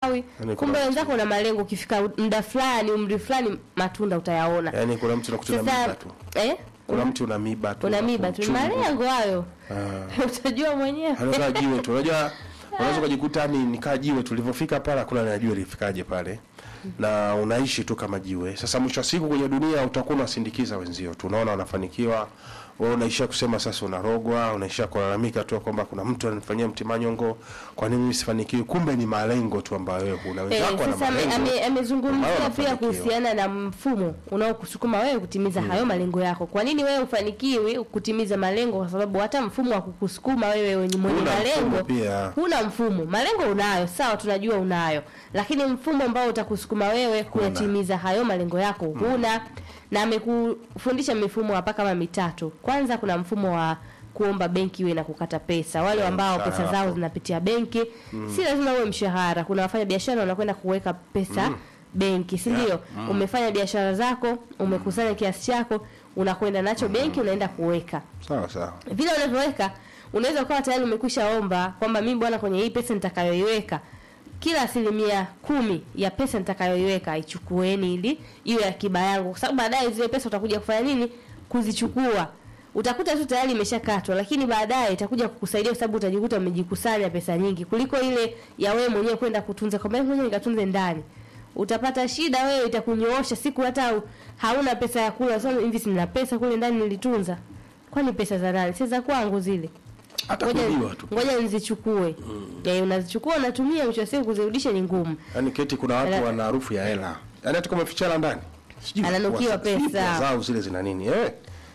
Yaani kuna kumbe watu- wenzako una malengo ukifika muda fulani umri fulani matunda utayaona Yaani kuna mtu nakuta una sasa miba tu. eh Kuna mtu una miba tu. una miba tu Chungu. malengo hayo Ah. utajua mwenyewe Anakaa jiwe tu. Unajua unaweza kujikuta ni nikaa jiwe tulivyofika pale hakuna anajua lifikaje pale. Na unaishi tu kama jiwe. Sasa mwisho wa siku kwenye dunia utakuwa unasindikiza wenzio. Tunaona wanafanikiwa. Wewe unaishia kusema sasa unarogwa, unaishia kulalamika tu kwamba kuna mtu ananifanyia mtimanyongo, kwa nini mimi sifanikiwi? Kumbe ni malengo tu ambayo wewe huna. Eh, Wenzako wana sasa ame- malengo. ame- amezungumzia ambayo pia wanafanikiwa. kuhusiana na mfumo unaokusukuma wewe kutimiza hayo malengo yako. Kwa nini wewe ufanikiwi kutimiza malengo? Kwa sababu hata mfumo wa kukusukuma wewe wenye mwenye Huna malengo mfumo pia. huna mfumo. Malengo unayo, sawa, tunajua unayo, lakini mfumo ambao utakusukuma wewe kuyatimiza hayo malengo yako huna. Na amekufundisha mifumo hapa kama mitatu. Kwanza kuna mfumo wa kuomba benki iwe na kukata pesa. Wale Eh, ambao pesa mshahara zao hapo. zinapitia benki, si lazima uwe mshahara. Kuna wafanya biashara wanakwenda kuweka pesa benki, si ndio? Umefanya biashara zako, umekusanya kiasi chako, unakwenda nacho benki, unaenda kuweka Sawa sawa. vile unavyoweka unaweza ukawa tayari umekwisha omba kwamba mimi bwana, kwenye hii pesa nitakayoiweka kila asilimia kumi ya pesa nitakayoiweka ichukueni ili iwe akiba yangu, kwa sababu baadaye zile pesa utakuja kufanya nini? Kuzichukua. Utakuta tu tayari imeshakatwa, lakini baadaye itakuja kukusaidia kwa sababu utajikuta umejikusanya pesa nyingi kuliko ile ya wewe mwenyewe kwenda kutunza, kwamba mwenyewe nikatunze ndani. Utapata shida wewe, itakunyoosha siku hata u- hauna pesa ya kula. Sasa hivi sina pesa kule ndani nilitunza, kwani pesa za nani? Si za kwangu zile Hata ngoja kuibiwa tu. ngoja nizichukue. Eh, unazichukua unatumia, mwisho wa siku kuzirudisha ni ngumu. Yaani keti kuna watu Ala- wana harufu ya hela. Yaani hata kama fichara ndani. Sijui Ananukiwa kwa- sijui pesa. pesa zao zile zina nini? Eh.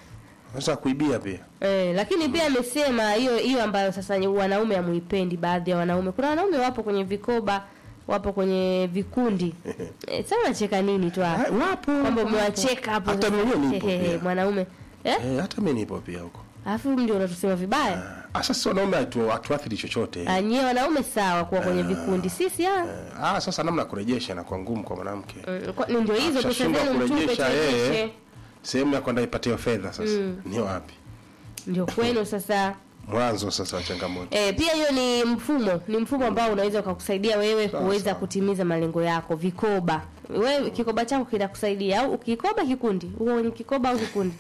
Sasa kuibia pia. Eh, lakini pia amesema hiyo hiyo ambayo sasa ni wanaume hamuipendi baadhi ya wanaume. Kuna wanaume wapo kwenye vikoba, wapo kwenye vikundi. Eh, sasa unacheka nini tu hapo? Ah, wapo, Kwamba wapo. umewacheka hapo. Hata sasa. mimi nipo Hehehe, pia. Mwanaume. Eh? Eh, hata mimi nipo pia huko. Alafu ndio unatusema vibaya. Ah, sasa wanaume hatu hatuathiri chochote. Ah, nyie wanaume sawa kuwa kwenye vikundi. Sisi ah. Ah, sasa namna ya kurejesha na kwa ngumu kwa mwanamke. Mm, kwa- ni ndio hizo pesa Akishashindwa zenu mtupe kurejesha yeye, turejeshe. Sehemu ya kwenda ipatie fedha sasa. Ni wapi? Ndio kwenu sasa. Mwanzo sasa wa changamoto. E, pia hiyo ni mfumo, ni mfumo ambao unaweza ukakusaidia wewe Sawa, kuweza sawa. kutimiza malengo yako. Vikoba, wewe kikoba chako kinakusaidia au ukikoba kikundi, uko kwenye kikoba au kikundi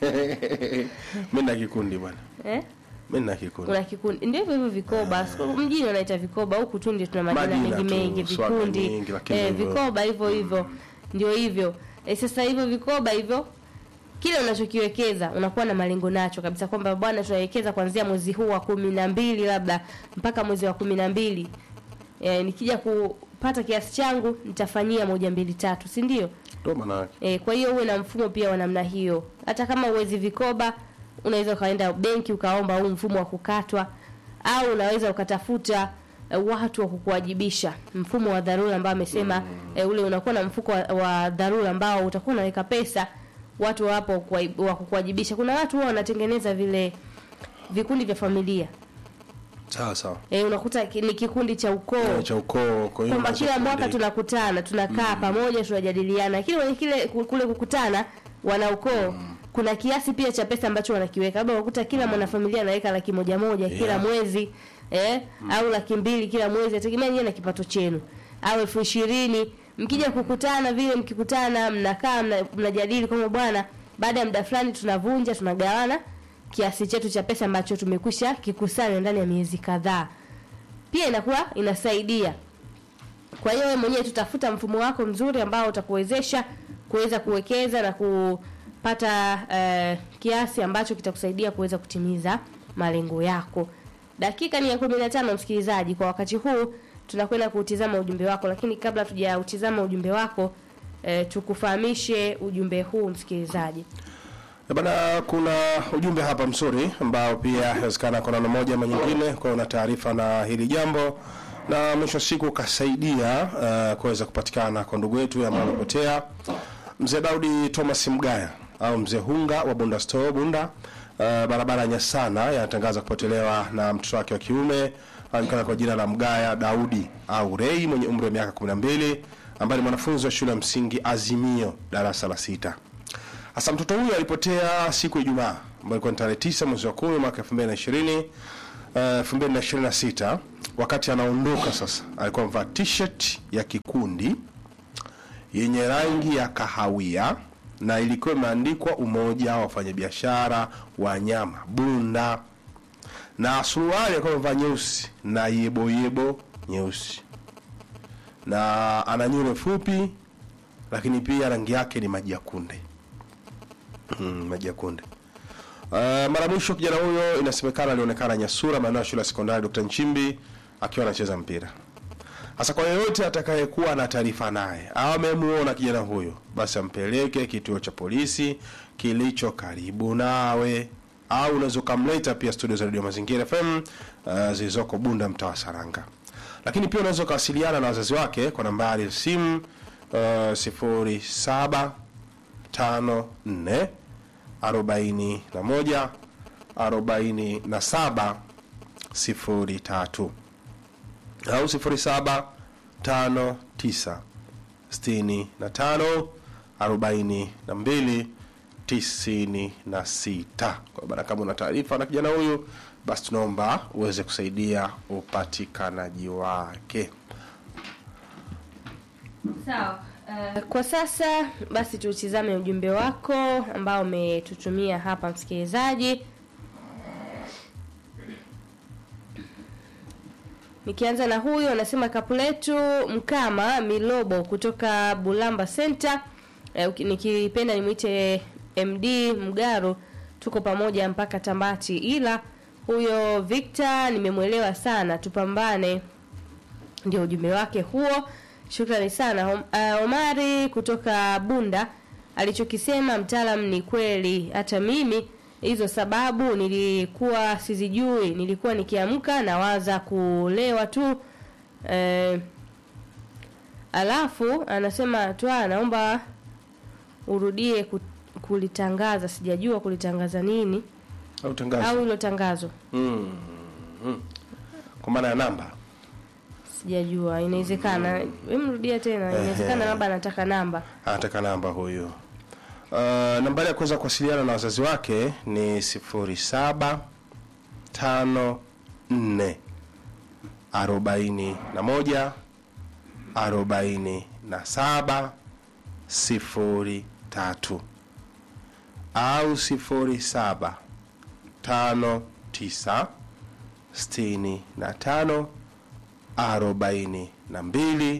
Mimi na kikundi bwana. eh? Mimi na kikundi. Kuna kikundi, ndio hivyo hivyo vikoba. Siku mjini wanaita vikoba, huku tu ndio tuna majina Majina mengi tu, mengi, swaga vikundi nyingi, lakini eh, hivyo. vikoba hivyo hivyo, ndio hivyo eh. Sasa hivyo vikoba hivyo kile unachokiwekeza unakuwa na malengo nacho kabisa kwamba bwana tunawekeza kuanzia mwezi huu wa kumi na mbili labda mpaka mwezi wa kumi na mbili e, nikija kupata kiasi changu nitafanyia moja mbili tatu si ndio Ndio maana yake. e, kwa hiyo uwe na mfumo pia wa namna hiyo hata kama uwezi vikoba unaweza ukaenda benki ukaomba huu mfumo wa kukatwa au unaweza ukatafuta eh, watu wa kukuwajibisha mfumo wa dharura ambao amesema eh, ule unakuwa na mfuko wa, wa dharura ambao utakuwa unaweka pesa watu wapo kuwa- wa kukuwajibisha kuna watu huwa wanatengeneza vile vikundi vya familia Sawa sawa. eh, unakuta ki- ni kikundi cha ukoo Eh, Cha ukoo kwa hiyo kwamba unaweza kila mwaka kundi- tunakutana tunakaa pamoja tunajadiliana lakini kwenye kile kule kukutana wana ukoo kuna kiasi pia cha pesa ambacho wanakiweka labda unakuta kila mwanafamilia anaweka laki moja moja kila Yeah. mwezi eh, au laki mbili kila mwezi ategemea nyewe na kipato chenu au elfu ishirini mkija kukutana vile mkikutana mnakaa mna- mnajadili kwamba bwana baada ya muda fulani tunavunja tunagawana kiasi chetu cha pesa ambacho tumekwisha kikusanya ndani ya miezi kadhaa pia inakuwa inasaidia kwa hiyo wewe mwenyewe tutafuta mfumo wako mzuri ambao utakuwezesha kuweza kuwekeza na kupata eh, kiasi ambacho kitakusaidia kuweza kutimiza malengo yako. Dakika ni ya kumi na tano msikilizaji, kwa wakati huu tunakwenda kuutizama ujumbe wako, lakini kabla tujautizama ujumbe wako eh, tukufahamishe ujumbe huu msikilizaji. Eh, Bana, kuna ujumbe hapa mzuri ambao pia inawezekana kwa namna moja ama nyingine kwa una taarifa na hili jambo na mwisho wa siku ukasaidia uh, kuweza kupatikana kwa ndugu yetu ambaye amepotea mzee Daudi Thomas Mgaya au mzee Hunga wa Bunda Store Bunda uh, barabara ya Nyasana yanatangaza kupotelewa na mtoto wake wa kiume anajulikana kwa jina la Mgaya Daudi au Rei mwenye umri wa miaka 12 ambaye ni mwanafunzi wa shule ya msingi Azimio darasa la sita. Hasa mtoto huyo alipotea siku ya Ijumaa ambayo ilikuwa ni tarehe 9 mwezi wa 10 mwaka 2020 elfu mbili na ishirini na sita wakati anaondoka sasa, alikuwa amevaa t-shirt ya kikundi yenye rangi ya kahawia na ilikuwa imeandikwa Umoja wa Wafanyabiashara wa Nyama Bunda, na suruali alikuwa amevaa nyeusi na yeboyebo nyeusi, na ana nywele fupi, lakini pia rangi yake ni maji ya kunde. Mm, maji ya kunde. Uh, mara mwisho kijana huyo inasemekana alionekana Nyasura, maeneo ya shule ya sekondari Dr. Nchimbi akiwa anacheza mpira. Sasa kwa yeyote atakayekuwa na taarifa naye au amemuona kijana huyo, basi ampeleke kituo cha polisi kilicho karibu nawe, au unaweza ukamleta pia studio za Radio Mazingira FM uh, zilizoko Bunda, mtaa wa Saranga. Lakini pia unaweza ukawasiliana na wazazi wake kwa nambari ya simu uh, sifuri saba tano nne arobaini na moja arobaini na saba sifuri tatu au sifuri saba tano tisa sitini na tano arobaini na mbili tisini na sita. Kwa maana kama una taarifa na kijana huyu, basi tunaomba uweze kusaidia upatikanaji wake. Sawa. Uh, kwa sasa basi tutizame ujumbe wako ambao umetutumia hapa msikilizaji. Nikianza na huyu anasema Kapuletu Mkama Milobo kutoka Bulamba Center. Eh, uki- nikipenda nimwite MD Mgaro, tuko pamoja mpaka Tambati, ila huyo Victor nimemwelewa sana, tupambane ndio ujumbe wake huo. Shukrani sana Om, uh, Omari kutoka Bunda alichokisema mtaalam ni kweli. Hata mimi hizo sababu nilikuwa sizijui, nilikuwa nikiamka nawaza kulewa tu eh, alafu anasema twa naomba urudie ku- kulitangaza, sijajua kulitangaza nini Au tangazo au hilo tangazo mm. mm. kwa maana ya namba sijajua, inawezekana. Hem, rudia tena, inawezekana labda anataka namba. anataka namba huyu. Uh, nambari ya kuweza kuwasiliana na wazazi wake ni sifuri saba tano nne arobaini na moja arobaini na saba sifuri tatu au sifuri saba tano tisa sitini na tano arobaini na mbili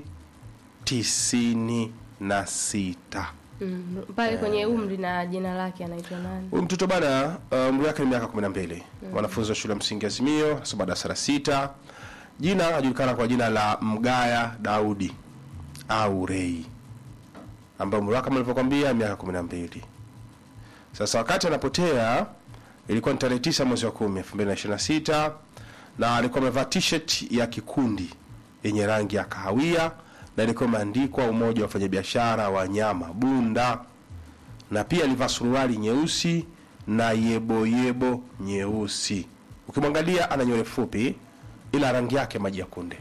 tisini na sita. Mm, pale kwenye umri na jina lake anaitwa nani? Huyu mtoto bana, uh, umri wake ni miaka 12. Mwanafunzi wa shule ya msingi Azimio, anasoma darasa la sita. Jina anajulikana kwa jina la Mgaya Daudi au Rei, ambaye umri wake kama nilivyokuambia miaka 12. Sasa wakati anapotea ilikuwa ni tarehe 9 mwezi wa 10 2026, na alikuwa amevaa t-shirt ya kikundi yenye rangi ya kahawia na ilikuwa imeandikwa Umoja wa Wafanyabiashara wa Nyama Bunda na pia alivaa suruali nyeusi na yeboyebo nyeusi. Ukimwangalia ana nywele fupi, ila rangi yake maji ya kunde.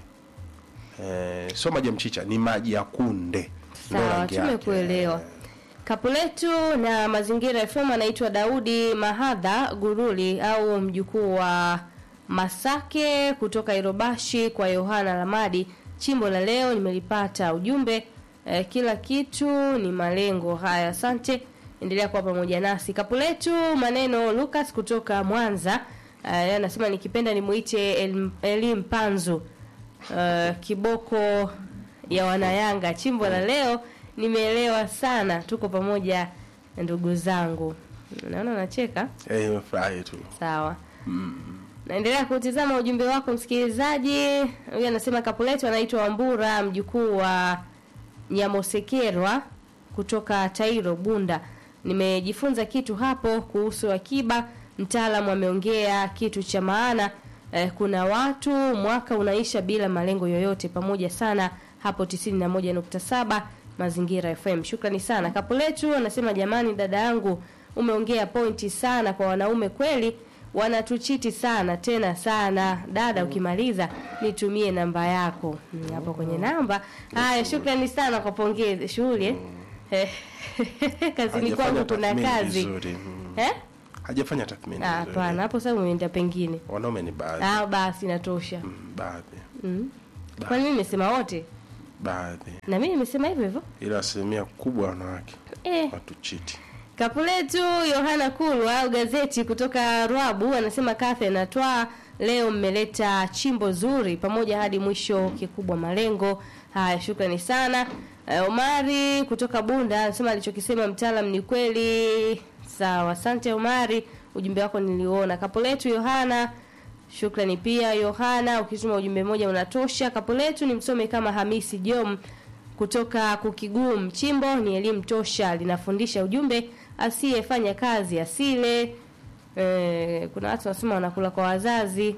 Eh, sio maji ya mchicha, ni maji ya kunde. Ndio Sawa, rangi yake. tumekuelewa. Kapuletu na Mazingira FM anaitwa Daudi Mahadha Guruli au mjukuu wa Masake kutoka Irobashi kwa Yohana Lamadi. Chimbo la leo nimelipata ujumbe eh, kila kitu ni malengo. Haya, asante, endelea kuwa pamoja nasi. Kapuletu maneno Lucas kutoka Mwanza eh, yeye anasema nikipenda nimuite El- Elim Panzu uh, kiboko ya wanayanga chimbo la leo nimeelewa sana tuko pamoja ndugu zangu naona unacheka Eh, nimefurahi tu. sawa naendelea kutizama ujumbe wako msikilizaji huyu anasema kapuletu anaitwa wambura mjukuu wa nyamosekerwa kutoka tairo bunda nimejifunza kitu hapo kuhusu akiba mtaalamu ameongea kitu cha maana eh, kuna watu mwaka unaisha bila malengo yoyote pamoja sana hapo 91.7 mazingira fm shukrani sana kapuletu anasema jamani dada yangu umeongea pointi sana kwa wanaume kweli wanatuchiti sana tena sana dada ukimaliza nitumie namba yako Mm, hapo kwenye namba haya shukrani sana kwa pongezi shughuli eh? kazini Hajafanya kwangu kuna tathmini kazi vizuri. Mm. eh? hajafanya tathmini Ah, nzuri. hapana hapo sasa umeenda pengine wanaume ni baadhi ah basi inatosha Mm, baadhi mm. kwani mimi nimesema wote baadhi na mimi nimesema hivyo hivyo ila asilimia kubwa wanawake eh. watu chiti Kapu letu Yohana Kulwa au gazeti kutoka Rwabu anasema Kathe na Twa leo mmeleta chimbo zuri pamoja hadi mwisho, kikubwa malengo. Haya, shukrani sana. Uh, Omari kutoka Bunda anasema alichokisema mtaalam ni kweli. Sawa, asante Omari, ujumbe wako niliona. Kapu letu Yohana Shukrani pia Yohana, ukituma ujumbe mmoja unatosha. Kapu letu ni msome kama Hamisi Jom kutoka Kukigum. Chimbo ni elimu tosha, linafundisha ujumbe asiyefanya kazi asile. E, kuna watu wanasema wanakula kwa wazazi.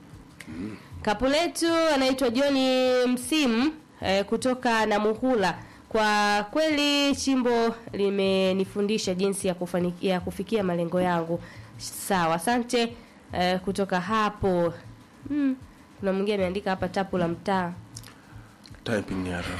Kapu letu anaitwa Johni Msimu e, kutoka Namuhula. Kwa kweli chimbo limenifundisha jinsi ya, kufani, ya kufikia malengo yangu. Sawa, asante e, kutoka hapo. Hmm, kuna mwingine ameandika hapa tapu la mtaa. typing ni haraka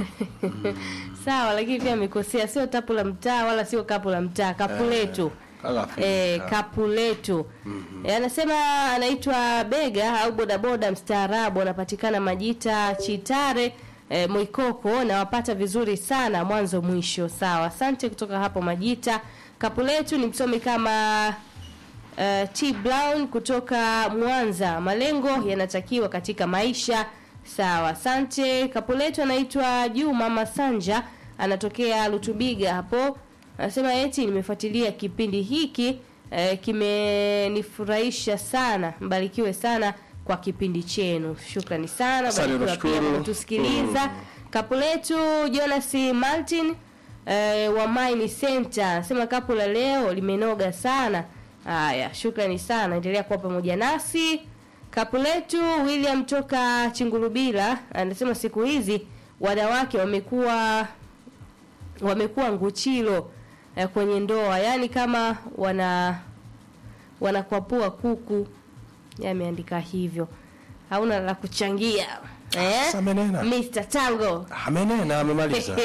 Sawa, lakini pia amekosea, sio tapu la mtaa wala sio kapu la mtaa, kapu letu. Alafu, Eh, ah, kapu letu Eh, anasema anaitwa Bega au bodaboda mstaarabu, anapatikana Majita Chitare eh, Mwikoko na wapata vizuri sana mwanzo mwisho. Sawa, asante kutoka hapo Majita. Kapu letu ni msomi kama uh, T Brown kutoka Mwanza. Malengo yanatakiwa katika maisha. Sawa, asante. Kapu letu anaitwa Juma Masanja, anatokea Lutubiga hapo. Anasema eti nimefuatilia kipindi hiki eh, kimenifurahisha sana. Mbarikiwe sana kwa kipindi chenu. Shukrani sana. Asante, Barikiwa pia nashukuru. kwa kutusikiliza. Kapu letu Jonas Martin eh, wa Mine Center anasema kapu la leo limenoga sana. Haya, shukrani sana, endelea kuwa pamoja nasi. Kapu letu William toka Chingurubila anasema siku hizi wanawake wamekuwa wamekuwa nguchilo eh, kwenye ndoa, yaani kama wana wanakwapua kuku. Yeye ameandika hivyo, hauna la kuchangia eh? Sasa amenena. Mr. Tango amenena amemaliza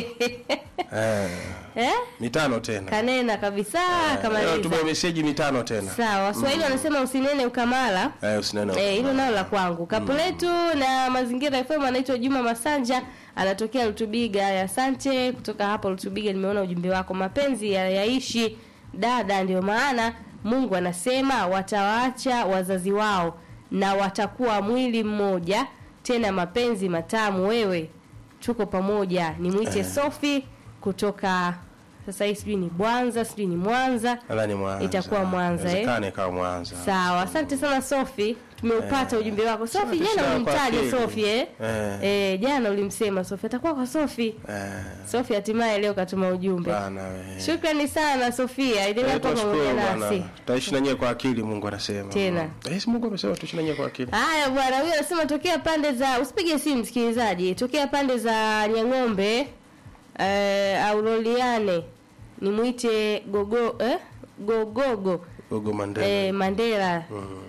eh, eh? mitano tena Kanena kabisa Leo kamaliza. tume meseji mitano tena Sawa, Waswahili wanasema usinene ukamala. eh, usinene Eh, hilo nalo la kwangu. Kapu letu na mazingira FM anaitwa Juma Masanja, anatokea Lutubiga. Asante kutoka hapo Lutubiga, nimeona ujumbe wako. Mapenzi ya yaishi dada, ndio maana Mungu anasema watawaacha wazazi wao na watakuwa mwili mmoja, tena mapenzi matamu. Wewe tuko pamoja. Nimwite Sofi kutoka sasa hii sijui ni Bwanza, sijui ni Mwanza. nadhani Mwanza Itakuwa Mwanza, eh? Inawezekana ikawa Mwanza Sawa, asante sana Sofi, tumeupata ujumbe wako. Sofi, Asante jana sana ulimtaja kwa kweli. Sofi eh? Eh. Eh, jana ulimsema Sofi atakuwa kwa Sofi. eh, Sofi hatimaye leo katuma ujumbe. bana we Shukrani sana Sofia, endelea Eh, kuwa pamoja tunashukuru nasi. bwana tutaishi na nyie kwa akili Mungu anasema Tena. eh, si Mungu amesema tuishi na nyie kwa akili Haya bwana, huyo anasema tokea pande za usipige simu msikilizaji, tokea pande za Nyang'ombe eh, Auroliane nimwite gogo eh? gogogo Gogo Mandela eh, Mandela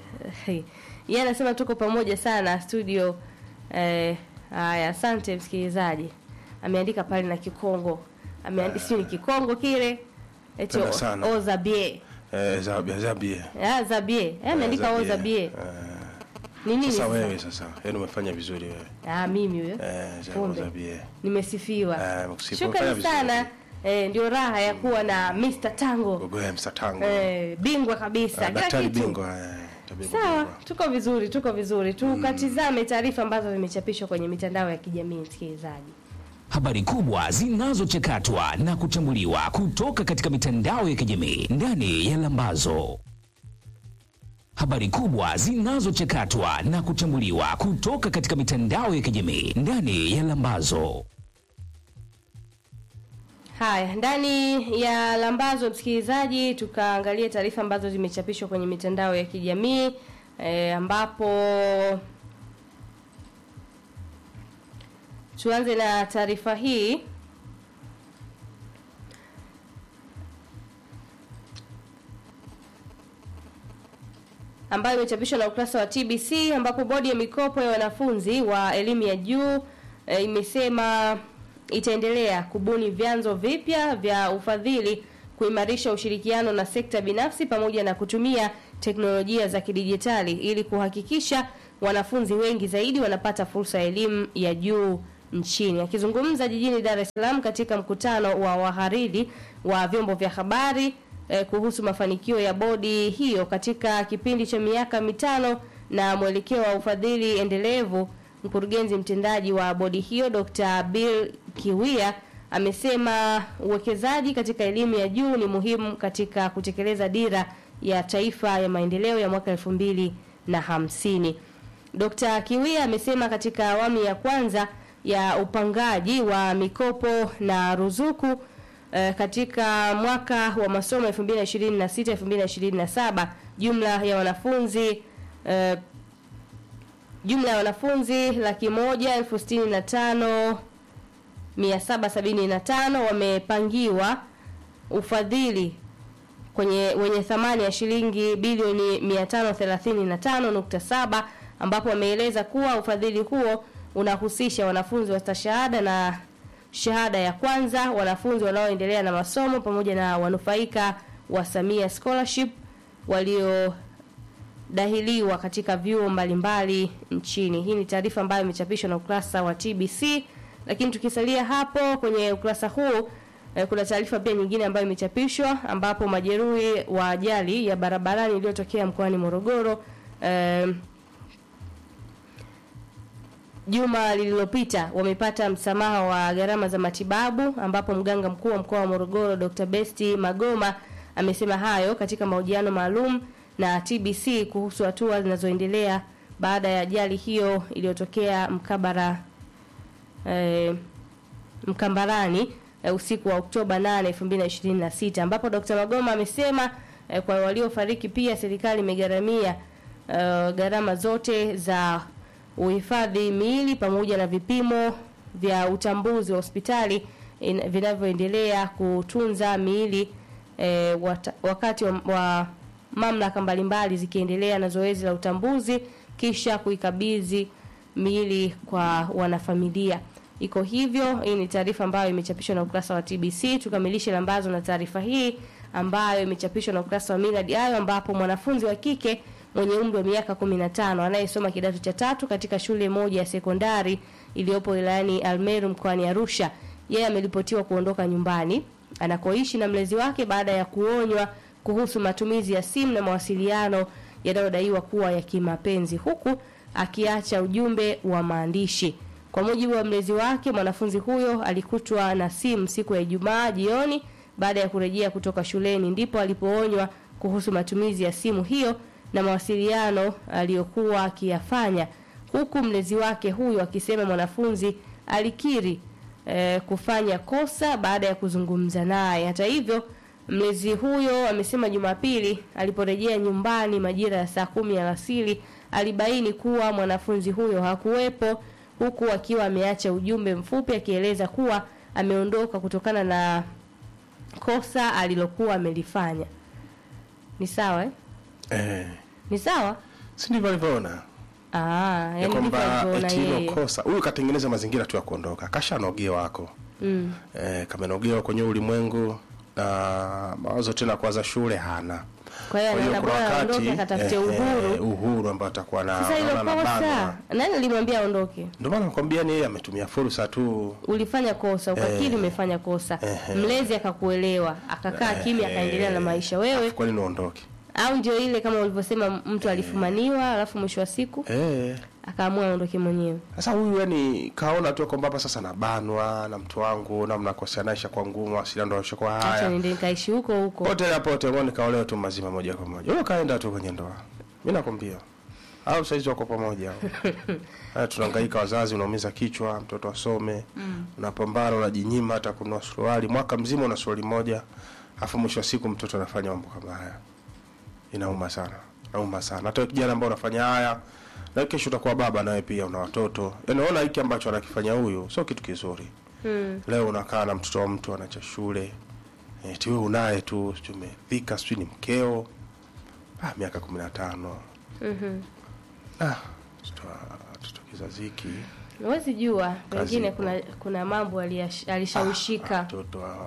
yeye anasema tuko pamoja sana studio. Eh, haya, asante msikilizaji. Ameandika pale na Kikongo, ameandika sio ni Kikongo kile eto Tena sana. Ozabie eh, Zabia Zabia ah Zabie eh, ameandika Zabie. Ozabie Eh, ni nini sasa sasa? wewe sasa yaani umefanya vizuri wewe Ah, mimi huyo eh, Zabia Kumbe. Zabia nimesifiwa. Eh, umesifiwa, Shukrani umefanya sana. vizuri. Eh, ndio raha ya kuwa na Mr. Tango Gogo ya Msatango eh, bingwa kabisa Ah, kila daktari kitu. bingwa eh, tabibu Sawa, bingwa. tuko vizuri, tuko vizuri. Tukatizame taarifa ambazo zimechapishwa kwenye mitandao ya kijamii msikilizaji. Habari kubwa zinazochakatwa na kuchambuliwa kutoka katika mitandao ya kijamii ndani ya Lambazo. Habari kubwa zinazochakatwa na kuchambuliwa kutoka katika mitandao ya kijamii ndani ya Lambazo. Haya, ndani ya Lambazo msikilizaji, tukaangalia taarifa ambazo zimechapishwa kwenye mitandao ya kijamii e, ambapo tuanze na taarifa hii ambayo imechapishwa na ukurasa wa TBC ambapo bodi ya mikopo ya wanafunzi wa elimu ya juu e, imesema itaendelea kubuni vyanzo vipya vya ufadhili kuimarisha ushirikiano na sekta binafsi pamoja na kutumia teknolojia za kidijitali ili kuhakikisha wanafunzi wengi zaidi wanapata fursa ya elimu ya juu nchini. Akizungumza jijini Dar es Salaam katika mkutano wa wahariri wa vyombo vya habari eh, kuhusu mafanikio ya bodi hiyo katika kipindi cha miaka mitano na mwelekeo wa ufadhili endelevu, mkurugenzi mtendaji wa bodi hiyo Dr. Bill Kiwia amesema uwekezaji katika elimu ya juu ni muhimu katika kutekeleza dira ya taifa ya maendeleo ya mwaka elfu mbili na hamsini. Dr. Kiwia amesema katika awamu ya kwanza ya upangaji wa mikopo na ruzuku eh, katika mwaka wa masomo 2026 2027 jumla ya wanafunzi eh, jumla ya wanafunzi laki moja elfu sitini na tano mia saba sabini na tano wamepangiwa ufadhili kwenye wenye thamani ya shilingi bilioni 535.7 ambapo wameeleza kuwa ufadhili huo unahusisha wanafunzi wa stashahada na shahada ya kwanza, wanafunzi wanaoendelea na masomo pamoja na wanufaika wa Samia Scholarship waliodahiliwa katika vyuo mbalimbali nchini. Hii ni taarifa ambayo imechapishwa na ukurasa wa TBC, lakini tukisalia hapo kwenye ukurasa huu eh, kuna taarifa pia nyingine ambayo imechapishwa ambapo majeruhi wa ajali ya barabarani iliyotokea mkoani Morogoro eh, juma lililopita wamepata msamaha wa gharama za matibabu ambapo mganga mkuu wa mkoa wa Morogoro Dr. Besti Magoma amesema hayo katika mahojiano maalum na TBC kuhusu hatua zinazoendelea baada ya ajali hiyo iliyotokea mkabara eh, Mkambarani eh, usiku wa Oktoba 8, 2026 ambapo Dr. Magoma amesema eh, kwa waliofariki pia serikali imegharamia eh, gharama zote za uhifadhi miili pamoja na vipimo vya utambuzi wa hospitali in- vinavyoendelea kutunza miili eh, wata, wakati wa, wa mamlaka mbalimbali zikiendelea na zoezi la utambuzi kisha kuikabidhi miili kwa wanafamilia. Iko hivyo. Hii ni taarifa ambayo imechapishwa na ukurasa wa TBC. Tukamilishe lambazo na taarifa hii ambayo imechapishwa na ukurasa wa Millard Ayo, ambapo mwanafunzi wa kike mwenye umri wa miaka 15 anayesoma kidato cha tatu katika shule moja ya sekondari iliyopo wilayani Almeru mkoani Arusha, yeye ameripotiwa kuondoka nyumbani anakoishi na mlezi wake baada ya kuonywa kuhusu matumizi ya simu na mawasiliano yanayodaiwa kuwa ya kimapenzi huku akiacha ujumbe wa maandishi. Kwa mujibu wa mlezi wake, mwanafunzi huyo alikutwa na simu siku ya Ijumaa jioni baada ya kurejea kutoka shuleni, ndipo alipoonywa kuhusu matumizi ya simu hiyo na mawasiliano aliyokuwa akiyafanya, huku mlezi wake huyo akisema mwanafunzi alikiri eh, kufanya kosa baada ya kuzungumza naye. Hata hivyo, mlezi huyo amesema Jumapili aliporejea nyumbani majira ya saa kumi alasiri alibaini kuwa mwanafunzi huyo hakuwepo, huku akiwa ameacha ujumbe mfupi akieleza kuwa ameondoka kutokana na kosa alilokuwa amelifanya. Ni sawa eh? Eh, Ni sawa? si ndivyo alivyoona Ah, ya yani ndivyo kwamba alivyoona eti hilo yeye. kosa huyu katengeneza mazingira tu ya kuondoka, kashanogewa wako Mm. eh, kamenogewa kwenye ulimwengu na mawazo tena kuanza shule hana. Kwa hiyo Kwa hiyo anaona kuna bora wakati aondoke akatafute eh, uhuru. eh, uhuru ambao atakuwa na Sasa hilo anaona kosa, anabanwa. nani alimwambia aondoke? Ndio maana nakwambia ni yeye ametumia fursa tu Ulifanya kosa, ukakiri umefanya kosa. Ehe. Mlezi akakuelewa, akakaa kimya, akaendelea na maisha. Wewe kwa nini uondoke? au ndio ile kama ulivyosema, mtu alifumaniwa, alafu mwisho wa siku Eh, akaamua aondoke mwenyewe. sasa huyu yani kaona tu kwamba hapa sasa nabanwa na mtu wangu na mnakosanaisha kwa ngumu, asili ndio kwa Acha haya. niende nikaishi huko huko. Pote na pote mbona nikaolewa tu mazima moja kwa moja. Wewe kaenda tu kwenye ndoa. Mimi nakwambia. Au saizi wako pamoja hao. Haya tunahangaika wazazi unaumiza kichwa, mtoto asome. Unapambana unajinyima hata kununua suruali, mwaka mzima una suruali moja. Afu mwisho wa siku mtoto anafanya mambo kama haya. Inauma sana. Inauma sana. Hata wewe kijana ambao unafanya haya na kesho utakuwa baba nawe pia una watoto. Yaani unaona hiki ambacho anakifanya huyu sio kitu kizuri. Mm. Leo unakaa na mtoto wa mtu anacha shule eti wewe unaye tu sijui umefika sijui ni mkeo ah, miaka kumi na tano Mhm. ah, mtoto- mtoto kizazi hiki Huwezi jua, pengine ipo. kuna kuna mambo aliyash- alishawishika. mtoto wa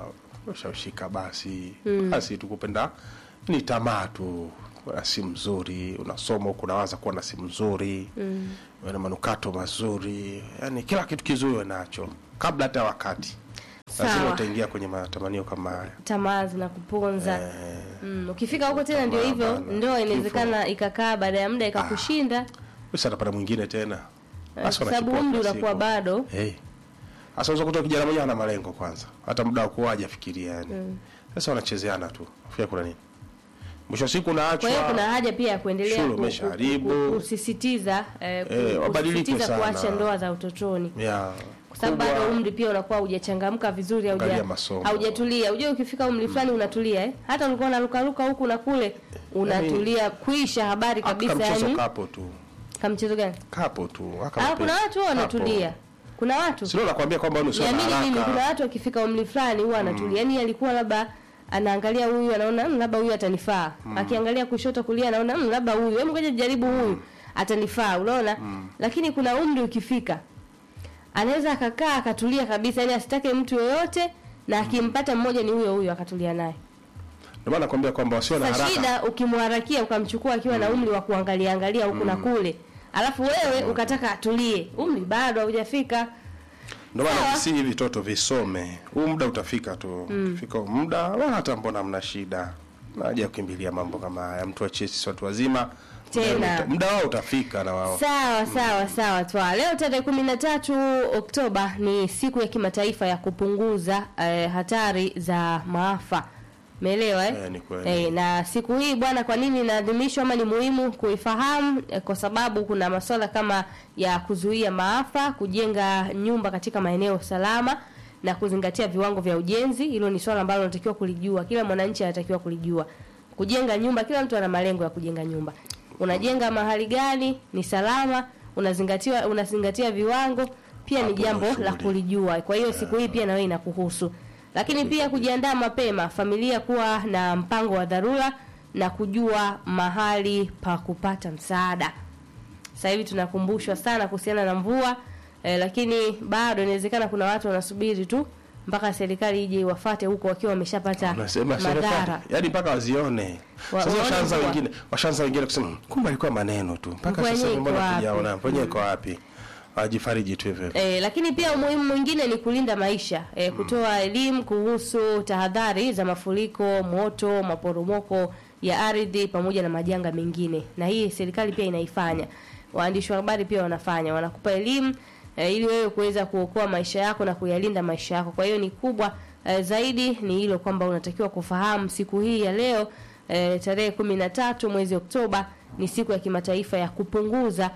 ushaushika basi basi tukupenda ni tamaa tu na simu nzuri unasoma huku unawaza kuwa na simu nzuri mm. na manukato mazuri yani kila kitu kizuri uwe nacho kabla hata wakati lazima Sawa. utaingia kwenye matamanio kama haya tamaa zinakuponza eh, mm. ukifika huko tena ndio Tamaa hivyo bana. ndoa inawezekana ikakaa baada ya muda ikakushinda basi atapata mwingine tena eh, Basi kwa sababu wanachukua umri kila unakuwa siku. bado hey. Sasa unaweza kutoa kijana mmoja ana malengo kwanza, hata muda wa kuwaja fikiria yani. Sasa wanachezeana tu. Fia kuna nini? Mwisho wa siku kwa hiyo unaachwa. kuna haja pia ya kuendelea Shule ku- ku- umeshaharibu. ku- kusisitiza eh, ku- Eh, wabadilike kusisitiza sana. kuacha ndoa za utotoni ya kwa sababu kubwa. bado umri pia unakuwa hujachangamka vizuri hauja- Angalia masomo. haujatulia unajua ukifika umri fulani unatulia eh? hata ulikuwa unarukaruka huku na kule unatulia kuisha habari Aka kabisa mchezo yani kapo tu. kama mchezo gani Kapo tu. Aka ah mapema. kuna watu wao Kapo. wanatulia kuna watu Sio nakwambia kwamba wewe sio na niamini mimi kuna haraka. watu wakifika umri fulani huwa anatulia yani alikuwa labda anaangalia huyu anaona "Mm, labda huyu atanifaa akiangalia kushoto kulia anaona "Mm, labda huyu hebu ngoja jaribu huyu atanifaa unaona lakini kuna umri ukifika anaweza akakaa akatulia kabisa yani asitake mtu yoyote na akimpata mmoja ni huyo huyo akatulia naye Ndio maana nakwambia kwamba wasio na sasa haraka. shida ukimharakia ukamchukua akiwa na umri wa kuangalia angalia huku na kule alafu wewe ukataka atulie umri bado haujafika Ndio maana Sawa. si hivi vitoto visome. Huu muda utafika tu. Ukifika huu muda wala hata mbona mna shida. Naja kukimbilia mambo kama haya. Mtu achie sisi watu wazima. Tena. Muda wao utafika na wao. Sawa sawa sawa twa. Leo tarehe kumi na tatu Oktoba ni siku ya kimataifa ya kupunguza eh, hatari za maafa. Umeelewa eh? Eh, ni kweli. Eh, na siku hii bwana, kwa nini inaadhimishwa ama ni muhimu kuifahamu? Eh, kwa sababu kuna masuala kama ya kuzuia maafa, kujenga nyumba katika maeneo salama na kuzingatia viwango vya ujenzi. Hilo ni swala ambalo unatakiwa kulijua, kila mwananchi anatakiwa kulijua. Kujenga nyumba, kila mtu ana malengo ya kujenga nyumba. Unajenga mahali gani? Ni salama? Unazingatiwa unazingatia viwango? Pia ni Hapo jambo ndio la shughuli. kulijua. Kwa hiyo siku hii pia na wewe inakuhusu. Lakini pia kujiandaa mapema, familia kuwa na mpango wa dharura na kujua mahali pa kupata msaada. Sasa hivi tunakumbushwa sana kuhusiana na mvua eh, lakini bado inawezekana kuna watu wanasubiri tu mpaka serikali ije iwafate huko wakiwa wameshapata Unasema madhara. serikali, yaani mpaka wazione. Wa- Sasa waone washaanza kuwa- wengine, washaanza wengine kusema "Hmm, kumbe alikuwa maneno tu. Mpaka Mvua sasa yenyewe hivi mbona iko tujaona? wapi?" Mwenyewe iko wapi? Wajifariji tu hivyo. E, lakini pia umuhimu mwingine ni kulinda maisha e, kutoa elimu kuhusu tahadhari za mafuriko, moto, maporomoko ya ardhi pamoja na majanga mengine, na hii serikali pia inaifanya. Waandishi wa habari pia wanafanya, wanakupa elimu e, ili wewe kuweza kuokoa maisha yako na kuyalinda maisha yako. Kwa hiyo ni kubwa e, zaidi ni hilo kwamba unatakiwa kufahamu siku hii ya leo e, tarehe kumi na tatu mwezi Oktoba ni siku ya kimataifa ya kupunguza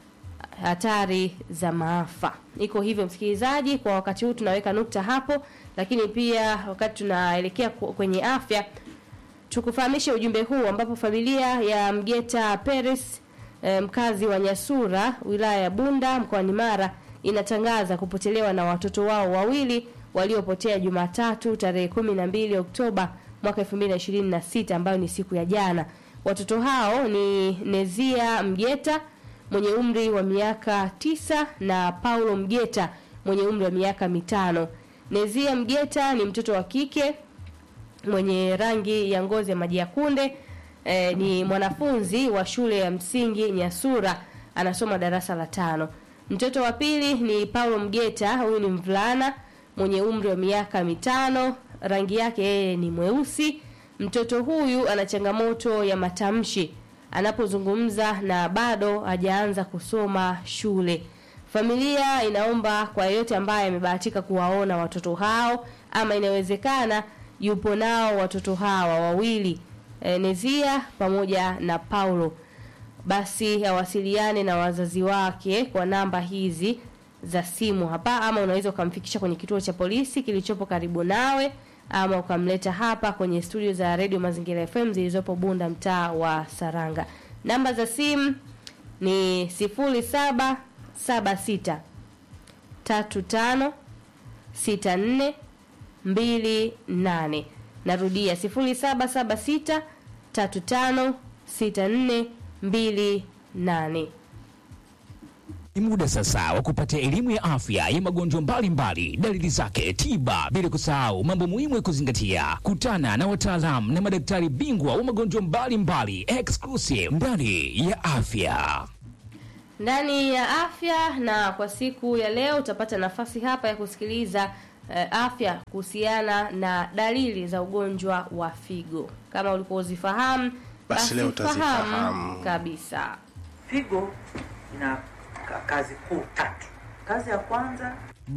hatari za maafa. Iko hivyo msikilizaji, kwa wakati huu tunaweka nukta hapo, lakini pia wakati tunaelekea ku- kwenye afya tukufahamishe ujumbe huu ambapo familia ya Mgeta Peres eh, mkazi wa Nyasura wilaya ya Bunda mkoani Mara inatangaza kupotelewa na watoto wao wawili waliopotea Jumatatu tarehe kumi na mbili Oktoba mwaka 2026 ambayo ni siku ya jana. Watoto hao ni Nezia Mgeta mwenye umri wa miaka tisa na Paulo Mgeta mwenye umri wa miaka mitano. Nezia Mgeta ni mtoto wa kike mwenye rangi ya ngozi ya maji ya kunde e, ni mwanafunzi wa shule ya msingi Nyasura anasoma darasa la tano. Mtoto wa pili ni Paulo Mgeta, huyu ni mvulana mwenye umri wa miaka mitano, rangi yake yeye ni mweusi. Mtoto huyu ana changamoto ya matamshi anapozungumza na bado hajaanza kusoma shule. Familia inaomba kwa yeyote ambaye amebahatika kuwaona watoto hao ama inawezekana yupo nao watoto hawa wawili e, Nezia pamoja na Paulo, basi awasiliane na wazazi wake kwa namba hizi za simu hapa, ama unaweza ukamfikisha kwenye kituo cha polisi kilichopo karibu nawe, ama ukamleta hapa kwenye studio za Radio Mazingira FM zilizopo Bunda, mtaa wa Saranga. Namba za simu ni 0776 35 64 28. Narudia 0776 35 64 28. Ni muda sasa wa kupata elimu ya afya ya magonjwa mbalimbali, dalili zake, tiba, bila kusahau mambo muhimu ya kuzingatia. Kutana na wataalamu na madaktari bingwa wa magonjwa mbalimbali, exclusive ndani ya afya. ndani ya afya na kwa siku ya leo utapata nafasi hapa ya kusikiliza eh, afya kuhusiana na dalili za ugonjwa wa figo kama ulikuwa uzifahamu Basi leo utazifahamu. kabisa Figo ina ka- kazi kuu tatu. Kazi ya kwanza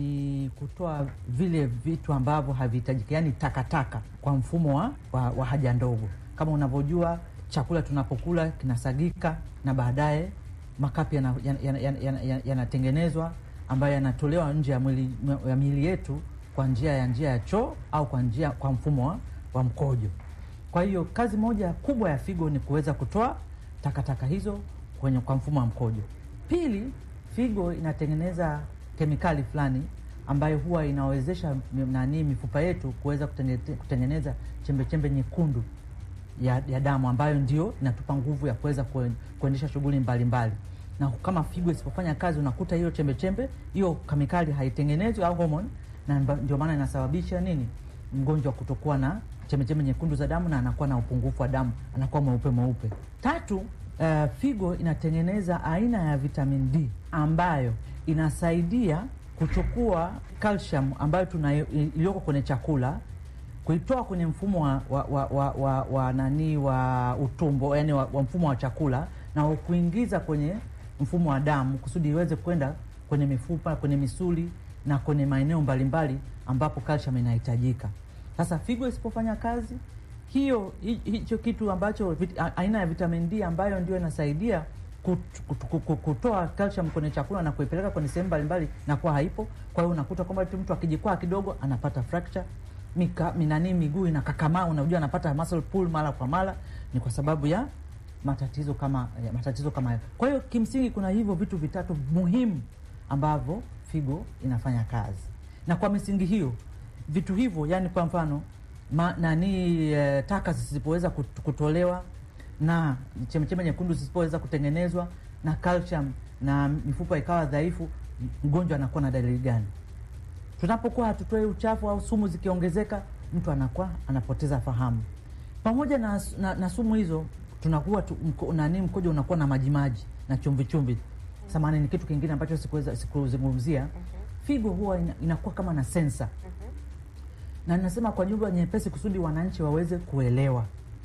ni kutoa vile vitu ambavyo havihitajiki, yaani takataka kwa mfumo wa, wa, wa haja ndogo. Kama unavyojua chakula tunapokula kinasagika na baadaye makapi yanatengenezwa yana, yana, yana, yana, yanatengenezwa ambayo yanatolewa nje ya mwili, ya miili yetu kwa njia ya njia ya choo au kwa njia kwa mfumo wa, wa mkojo. Kwa hiyo kazi moja kubwa ya figo ni kuweza kutoa takataka hizo kwenye kwa mfumo wa mkojo. Pili, figo inatengeneza kemikali fulani ambayo huwa inawezesha mi- nani mifupa yetu kuweza kutenge- kutengeneza chembechembe nyekundu ya, ya damu ambayo ndio inatupa nguvu ya kuweza kuen- kuendesha shughuli mbalimbali. Na kama figo isipofanya kazi, unakuta hiyo chembechembe hiyo kemikali haitengenezwi au hormone, na mba- ndio maana inasababisha nini, mgonjwa kutokuwa na chembechembe nyekundu za damu na anakuwa na upungufu wa damu, anakuwa mweupe mweupe. Tatu, uh, figo inatengeneza aina ya vitamin D ambayo inasaidia kuchukua calcium ambayo tuna iliyoko kwenye chakula kuitoa kwenye mfumo wa, wa, wa, wa, wa, wa nani wa utumbo yani wa, wa mfumo wa chakula na kuingiza kwenye mfumo wa damu kusudi iweze kwenda kwenye mifupa, kwenye misuli na kwenye maeneo mbalimbali ambapo calcium inahitajika. Sasa figo isipofanya kazi hiyo, hi- hicho kitu ambacho vit, a- aina ya vitamin D ambayo ndio inasaidia kut- kut- kut- kut- kutoa calcium kwenye chakula na kuipeleka kwenye sehemu mbalimbali na kuwa haipo. Kwa hiyo unakuta kwamba tu mtu akijikwaa kidogo anapata fracture mika, minani miguu inakakamaa, unajua anapata muscle pull mara kwa mara, ni kwa sababu ya matatizo kama ya matatizo kama hayo. Kwa hiyo kimsingi kuna hivyo vitu vitatu muhimu ambavyo figo inafanya kazi, na kwa misingi hiyo vitu hivyo, yani kwa mfano ma, nani e, taka zisipoweza kut- kutolewa na chembechembe nyekundu zisipoweza kutengenezwa na calcium na mifupa ikawa dhaifu, mgonjwa anakuwa na dalili gani? Tunapokuwa hatutoi uchafu au sumu zikiongezeka, mtu anakuwa anapoteza fahamu. Pamoja na, na, na sumu hizo tunakuwa tu, mko, nani mkojo unakuwa na majimaji na chumvi chumvi. Samahani, ni kitu kingine ambacho sikuweza sikuzungumzia. Figo huwa ina, inakuwa kama na sensa na ninasema kwa lugha nyepesi kusudi wananchi waweze kuelewa,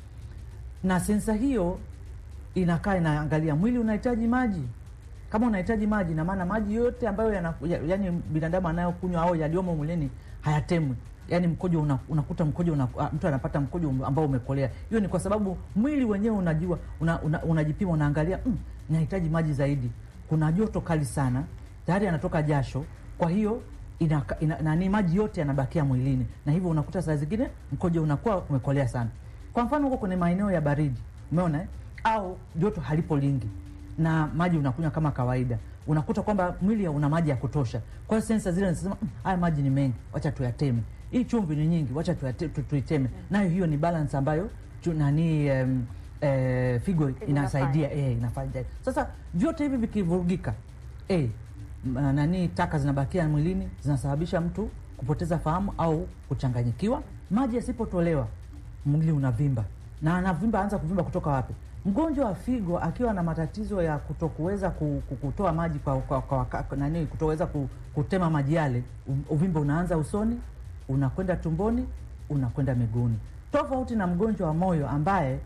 na sensa hiyo inakaa inaangalia mwili unahitaji maji. Kama unahitaji maji, na maana maji yote ambayo yana, ya, yani binadamu anayokunywa au yaliyomo mwilini hayatemwi, yani mkojo una, unakuta mkojo una, ah, mtu anapata mkojo ambao umekolea. Hiyo ni kwa sababu mwili wenyewe unajua una, una, unajipima unaangalia, mm, nahitaji maji zaidi, kuna joto kali sana, tayari anatoka jasho, kwa hiyo ina, ina, nani maji yote yanabakia mwilini, na hivyo unakuta saa zingine mkojo unakuwa umekolea sana. Kwa mfano huko kwenye maeneo ya baridi, umeona eh? au joto halipo lingi na maji unakunywa kama kawaida, unakuta kwamba mwili una maji ya kutosha. Kwa hiyo sensa zile zinasema "Mm, haya maji ni mengi, wacha tuyateme. Hii chumvi ni nyingi, wacha tuyate- tu- tuiteme. Nayo hiyo ni balance ambayo chu, nani em, eh, figo inasaidia eh, inafanya. Sasa vyote hivi vikivurugika eh, m- nani taka zinabakia mwilini zinasababisha mtu kupoteza fahamu au kuchanganyikiwa. Maji yasipotolewa mwili unavimba na anavimba, anza kuvimba kutoka wapi? Mgonjwa wa figo akiwa na matatizo ya kutokuweza ku- ku- kutoa maji kwa, kwa, kwa, kwa nani, kutoweza ku- kutema maji yale, u- uvimbe unaanza usoni, unakwenda tumboni, unakwenda miguuni, tofauti na mgonjwa wa moyo ambaye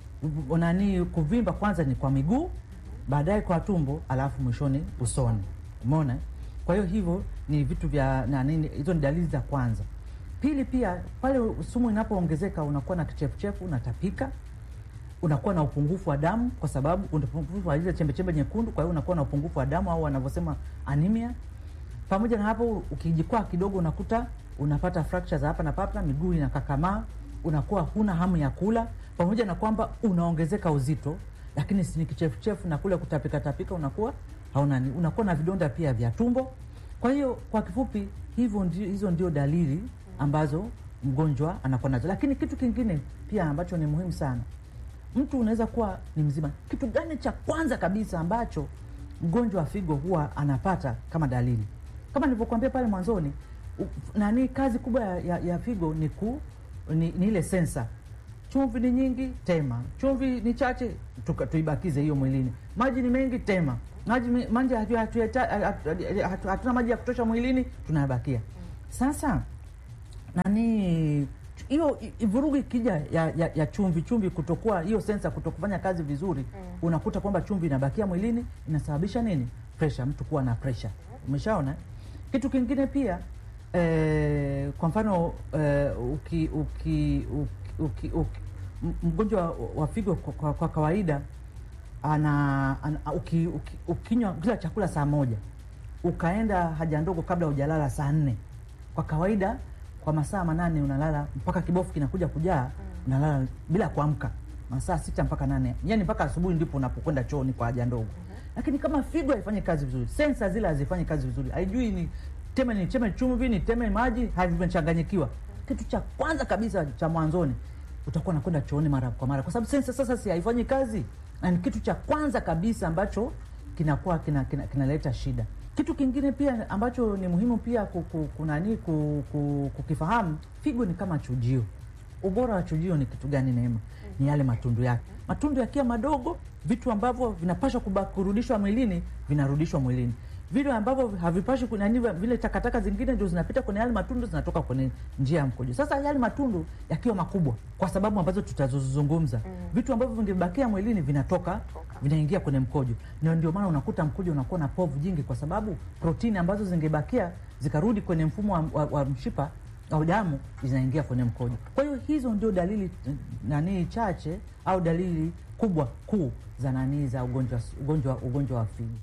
u- nani kuvimba kwanza ni kwa miguu, baadaye kwa tumbo, alafu mwishoni usoni. Umeona? Kwa hiyo hivyo ni vitu vya nani, hizo ni dalili za kwanza. Pili, pia pale sumu inapoongezeka unakuwa na kichefuchefu, unatapika, unakuwa na upungufu wa damu kwa sababu una upungufu wa ile chembechembe nyekundu, kwa hiyo unakuwa na upungufu wa damu au wanavyosema anemia. Pamoja na hapo, ukijikwaa kidogo unakuta unapata fracture za hapa na papa, miguu inakakamaa, unakuwa huna hamu ya kula, pamoja na kwamba unaongezeka uzito, lakini si ni kichefuchefu na kule kutapika tapika, unakuwa hauna ni- unakuwa na vidonda pia vya tumbo. Kwa hiyo kwa kifupi, hivyo ndio, hizo ndio dalili ambazo mgonjwa anakuwa nazo. Lakini kitu kingine pia ambacho ni muhimu sana, mtu unaweza kuwa ni mzima. Kitu gani cha kwanza kabisa ambacho mgonjwa wa figo huwa anapata kama dalili kama nilivyokuambia pale mwanzoni u- nani kazi kubwa ya, ya, ya figo ni, ku, ni, ni ile sensa chumvi ni nyingi tema chumvi ni chache tuka- tuibakize hiyo mwilini maji ni mengi tema maji me- maji hatu- hatuyata- hatu- hatu- hatuna maji ya kutosha mwilini tunayabakia sasa nani hiyo i- i- vurugu ikija ya, ya, ya chumvi chumvi kutokuwa hiyo sensa kutokufanya kazi vizuri unakuta kwamba chumvi inabakia mwilini inasababisha nini presha mtu kuwa na presha umeshaona kitu kingine pia eh, kwa mfano eh, uki, uki, uki, uki, uki, m- mgonjwa wa- wa figo kwa, kwa, kwa kawaida ana, ana uki, uki, ukinywa kila chakula saa moja ukaenda haja ndogo kabla hujalala saa nne kwa kawaida kwa masaa manane unalala mpaka kibofu kinakuja kujaa unalala bila kuamka masaa sita mpaka nane yani mpaka asubuhi ndipo unapokwenda chooni kwa haja ndogo lakini kama figo haifanyi kazi vizuri sensa zile hazifanyi kazi vizuri haijui ni teme ni teme chumvi ni teme maji havimechanganyikiwa kitu cha kwanza kabisa cha mwanzoni utakuwa nakwenda chooni mara kwa mara kwa sababu sensa sasa si haifanyi kazi na ni kitu cha kwanza kabisa ambacho kinakuwa kinaleta kina, kinaleta shida kitu kingine pia ambacho ni muhimu pia ku- ku- kunani ku- ku- kukifahamu figo ni kama chujio ubora wa chujio ni kitu gani neema ni yale matundu yake matundu yakiwa madogo vitu ambavyo vinapashwa kuba- kurudishwa mwilini vinarudishwa mwilini vile ambavyo havipashi kunani vile takataka zingine ndio zinapita kwenye yale matundu zinatoka kwenye njia ya mkojo sasa yale matundu yakiwa makubwa kwa sababu ambazo tutazozungumza vitu ambavyo vingebakia mwilini vinatoka vinaingia kwenye mkojo na ndio maana unakuta mkojo unakuwa na povu jingi kwa sababu protini ambazo zingebakia zikarudi kwenye mfumo wa, wa, wa mshipa au damu zinaingia kwenye mkojo kwa hiyo hizo ndio dalili eh, nanii chache au dalili kubwa kuu za nanii za ugonjwa ugonjwa ugonjwa wa figo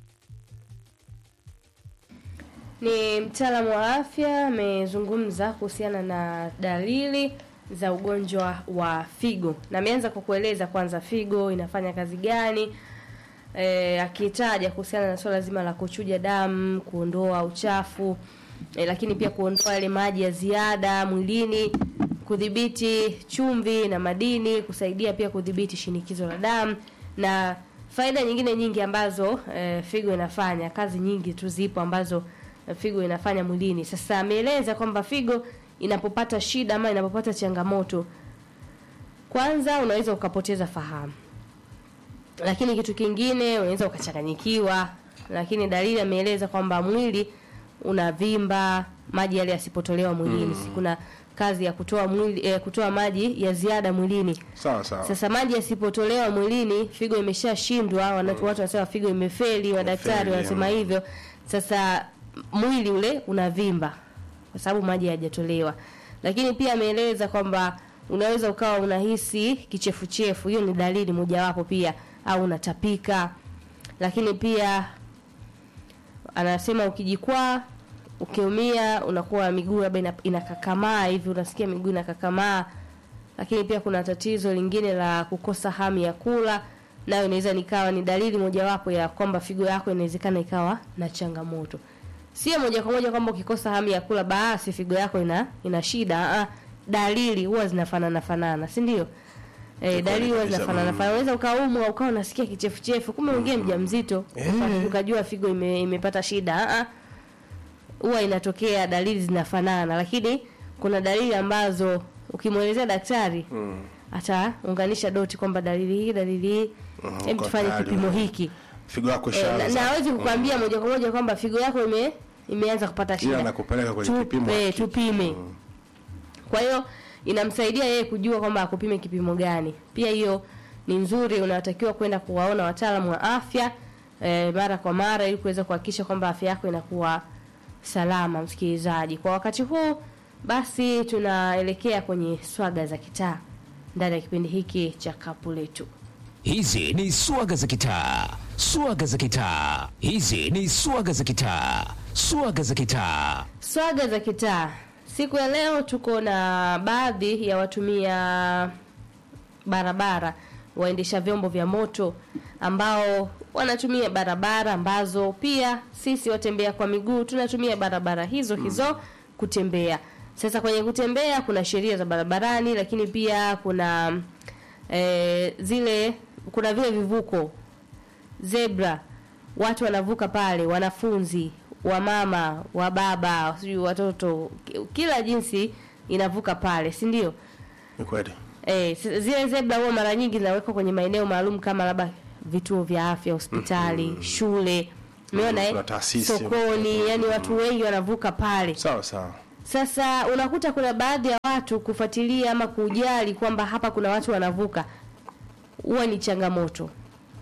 Ni mtaalamu wa afya amezungumza kuhusiana na dalili za ugonjwa wa figo, na ameanza kwa kueleza kwanza figo inafanya kazi gani, e, akitaja kuhusiana na swala zima la kuchuja damu, kuondoa uchafu e, lakini pia kuondoa yale maji ya ziada mwilini, kudhibiti chumvi na madini, kusaidia pia kudhibiti shinikizo la damu na faida nyingine nyingi ambazo e, figo inafanya. Kazi nyingi tu zipo ambazo eh, figo inafanya mwilini. Sasa ameeleza kwamba figo inapopata shida ama inapopata changamoto, kwanza unaweza ukapoteza fahamu, lakini kitu kingine unaweza ukachanganyikiwa. Lakini dalili ameeleza kwamba mwili unavimba, maji yale yasipotolewa mwilini. Si Kuna kazi ya kutoa mwili eh, kutoa maji ya ziada mwilini. sawa sawa Sasa maji yasipotolewa mwilini, figo imeshashindwa, wana- watu wanasema figo imefeli, madaktari Imefeli, wanasema mm. hivyo. Sasa mwili ule unavimba kwa sababu maji hayajatolewa. Lakini pia ameeleza kwamba unaweza ukawa unahisi kichefuchefu, hiyo ni dalili mojawapo pia, au unatapika. Lakini pia anasema ukijikwaa ukiumia unakuwa miguu labda ina- inakakamaa hivi, unasikia miguu inakakamaa. Lakini pia kuna tatizo lingine la kukosa hamu ya kula, nayo inaweza nikawa ni dalili mojawapo ya kwamba figo yako inawezekana ikawa na changamoto. Sio moja kwa moja kwamba ukikosa hamu ya kula basi figo yako ina ina shida. Ah, dalili huwa zinafanana fanana, si ndio? Eh, dalili huwa kabisa, zinafanana mm. fanana. Unaweza ukaumwa ukawa unasikia kichefuchefu, kumbe mwingine mjamzito, Eh. ukajua figo ime, imepata shida. Ah, ah huwa inatokea dalili zinafanana, lakini kuna dalili ambazo ukimwelezea daktari Mm. ataunganisha doti kwamba dalili hii dalili hii, Mhm, hebu kwa tufanye tayari, kipimo mm. hiki figo yako e, na, ishaanza na hawezi kukwambia moja kwa moja kwamba figo yako ime imeanza kupata ila shida, anakupeleka kwenye kipimo Tupe, haki. tupime. Kwa hiyo inamsaidia yeye kujua kwamba akupime kipimo gani. Pia hiyo ni nzuri, unatakiwa kwenda kuwaona wataalamu wa afya e, mara kwa mara ili kuweza kuhakikisha kwamba afya yako inakuwa salama. Msikilizaji, kwa wakati huu basi tunaelekea kwenye swaga za kitaa ndani ya kipindi hiki cha kapu letu. Hizi ni swaga za kitaa, swaga za kitaa. Hizi ni swaga za kitaa, swaga za kitaa. Swaga za kitaa. Siku ya leo tuko na baadhi ya watumia barabara, waendesha vyombo vya moto ambao wanatumia barabara ambazo pia sisi watembea kwa miguu tunatumia barabara hizo hizo kutembea. Sasa kwenye kutembea kuna sheria za barabarani, lakini pia kuna eh, zile kuna vile vivuko zebra watu wanavuka pale, wanafunzi, wamama, wababa, sijui watoto, ki- kila jinsi inavuka pale, si ndio? Ni kweli. Eh, s- zile zebra huwa mara nyingi zinawekwa kwenye maeneo maalum kama labda vituo vya afya, hospitali, shule, umeona kuna eh, taasisi. sokoni, yani watu wengi wanavuka pale. Sawa sawa. Sasa unakuta kuna baadhi ya watu kufuatilia ama kujali kwamba hapa kuna watu wanavuka, huwa ni changamoto.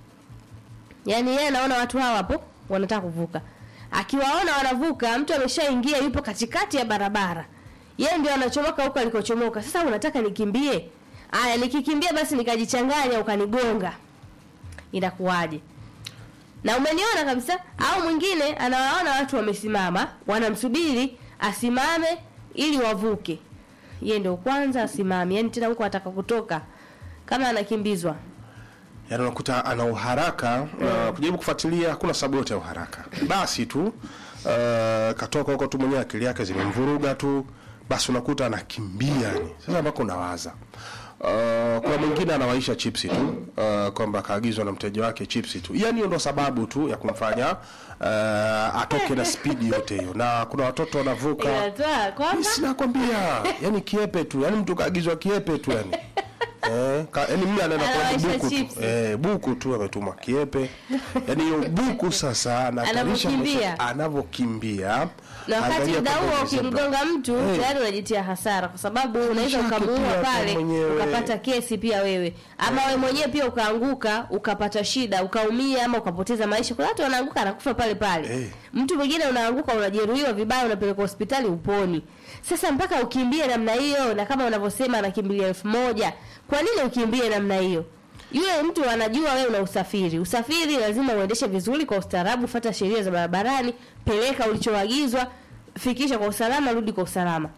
Yaani yeye anaona watu hawa hapo wanataka kuvuka, akiwaona wanavuka, mtu ameshaingia yupo katikati ya barabara, yeye ndio anachomoka huko alikochomoka. Sasa unataka nikimbie? Aya, nikikimbia basi nikajichanganya ukanigonga, inakuwaje? na umeniona kabisa. Au mwingine anawaona watu wamesimama, wanamsubiri asimame ili wavuke, yeye ndio kwanza asimame, yani tena huko ataka kutoka kama anakimbizwa. Yaani unakuta ana uharaka na kujaribu kufuatilia, hakuna sababu yote ya uharaka. Basi tu uh, katoka huko tu mwenyewe akili yake zimemvuruga tu, basi unakuta anakimbia yani. Sasa ambako unawaza Uh, kuna mwingine anawaisha chipsi tu uh, kwamba kaagizwa na mteja wake chipsi tu, yani hiyo ndo sababu tu ya kumfanya uh, atoke na spidi yote hiyo, na kuna watoto wanavuka Inatoa kwamba sinakwambia yani kiepe tu yani mtu kaagizwa kiepe tu yani Eh, ka, yani mimi anaenda kwa Anawaisha buku tu. chipsi. Eh, buku tu ametuma kiepe. Yani hiyo buku sasa anatarisha Anavyokimbia. maisha- anavyokimbia. na wakati Angalia muda kwamba huo ni zebra. ukimgonga mtu Eh. tayari unajitia hasara, kwa sababu unaweza chake ukamuua pia pale kwa mwenyewe. ukapata kesi pia wewe, ama wewe mwenyewe pia ukaanguka ukapata shida ukaumia, ama ukapoteza maisha. Kuna watu wanaanguka anakufa pale pale Eh. mtu mwingine unaanguka unajeruhiwa vibaya, unapelekwa hospitali uponi. Sasa mpaka ukimbie namna hiyo, na kama unavyosema anakimbilia elfu moja kwa nini ukimbie namna hiyo? Yule mtu anajua wewe una usafiri. Usafiri lazima uendeshe vizuri kwa ustaarabu, fuata sheria za barabarani, peleka ulichoagizwa, fikisha kwa usalama, rudi kwa usalama.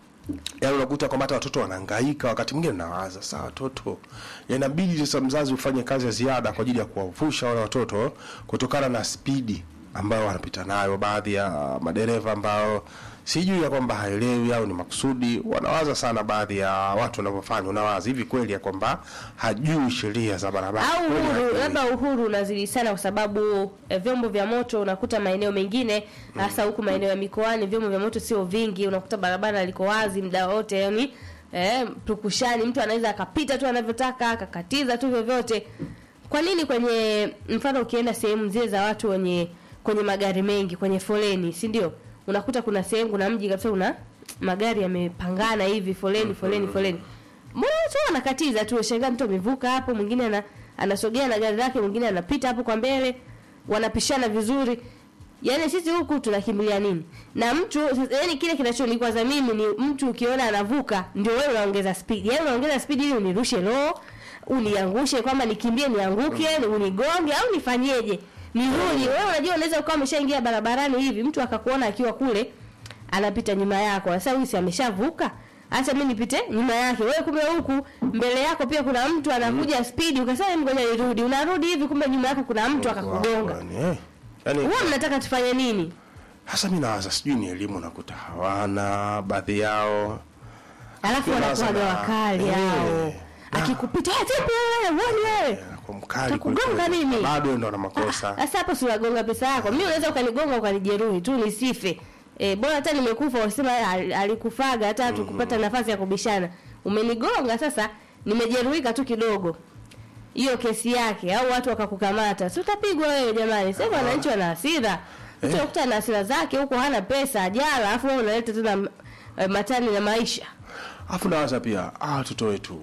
Yaani unakuta kwamba hata watoto wanahangaika, wakati mwingine nawaza saa watoto inabidi sasa mzazi ufanye kazi ya ziada kwa ajili ya kuwavusha wale watoto kutokana na spidi ambayo wanapita nayo. Baadhi ya madereva ambao sijui ya kwamba haelewi au ni makusudi, wanawaza sana. Baadhi ya watu wanavyofanya, unawaza hivi kweli ya kwamba hajui sheria za barabara au Kweli uhuru hajui. labda uhuru unazidi sana kwa sababu eh, vyombo vya moto unakuta maeneo mengine hasa huku maeneo ya mikoani vyombo vya moto sio vingi unakuta barabara liko wazi muda wote yani eh, tukushani mtu anaweza akapita tu anavyotaka akakatiza tu vyovyote kwa nini kwenye mfano ukienda sehemu zile za watu wenye kwenye magari mengi kwenye foleni si ndio unakuta kuna sehemu kuna mji kabisa una magari yamepangana hivi foleni foleni foleni mbona watu wanakatiza tu shangaa mtu amevuka hapo mwingine ana, anasogea na gari lake mwingine anapita hapo kwa mbele wanapishana vizuri yaani sisi huku tunakimbilia nini na mtu yaani kile kinachonikwaza mimi ni mtu ukiona anavuka ndio wewe unaongeza speed yaani unaongeza speed ili unirushe roho uniangushe kwamba nikimbie nianguke unigonge au nifanyeje nirudi wewe unajua unaweza ukawa umeshaingia barabarani hivi mtu akakuona akiwa kule anapita nyuma yako sasa huyu si ameshavuka acha mimi nipite nyuma yake wewe kumbe huku mbele yako pia kuna mtu anakuja spidi ukasema "Hebu ngoja nirudi unarudi hivi kumbe nyuma yako kuna mtu akakugonga Yaani, eh. Yaani, huwa mnataka tufanye nini hasa mi nawaza sijui ni elimu nakuta hawana baadhi yao alafu Pia wanakuwaga nawaza na- wakali eh, hao na- akikupita "Eh, vipi wewe uoni wewe kwa mkali Takugonga kwelikweli. mimi. bado ndo na makosa sasa hapo si unagonga pesa yako mimi unaweza ukanigonga ukanijeruhi tu nisife e, bora hata nimekufa wasema "Al- alikufaga hata hatukupata nafasi ya kubishana umenigonga sasa nimejeruhika tu kidogo hiyo kesi yake au watu wakakukamata si utapigwa wewe jamani sasa wananchi wana hasira mtu anakuta na hasira zake huko hana pesa ajala alafu wewe unaleta tena eh, matani na maisha alafu nawaza pia ah, watoto wetu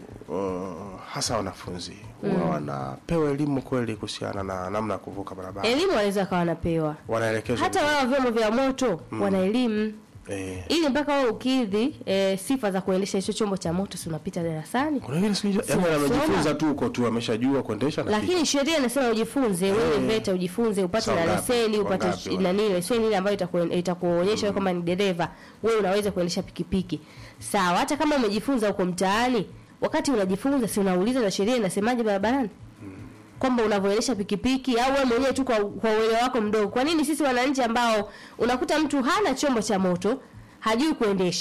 uh, hasa wanafunzi huwa wanapewa elimu kweli kuhusiana na namna ya kuvuka barabara elimu wanaweza kawa wanapewa wanaelekezwa hata wao vyombo vya moto wana elimu eh, ili mpaka wewe ukidhi e, sifa za kuendesha hicho chombo cha moto si unapita darasani kuna wengine sijui yani Soma. amejifunza tu huko tu ameshajua kuendesha na lakini sheria inasema ujifunze wewe VETA ujifunze upate Sawa na ngapi? leseni upate Wangapi sh- wale? nani leseni ile ambayo itaku- itakuonyesha wewe kama ni dereva wewe unaweza kuendesha pikipiki sawa hata kama umejifunza huko mtaani wakati unajifunza si unauliza na sheria inasemaje barabarani kwamba unavyoendesha pikipiki au wewe mwenyewe tu kwa, kwa uelewa wako mdogo. Kwa nini sisi wananchi ambao unakuta mtu hana chombo cha moto, hajui kuendesha,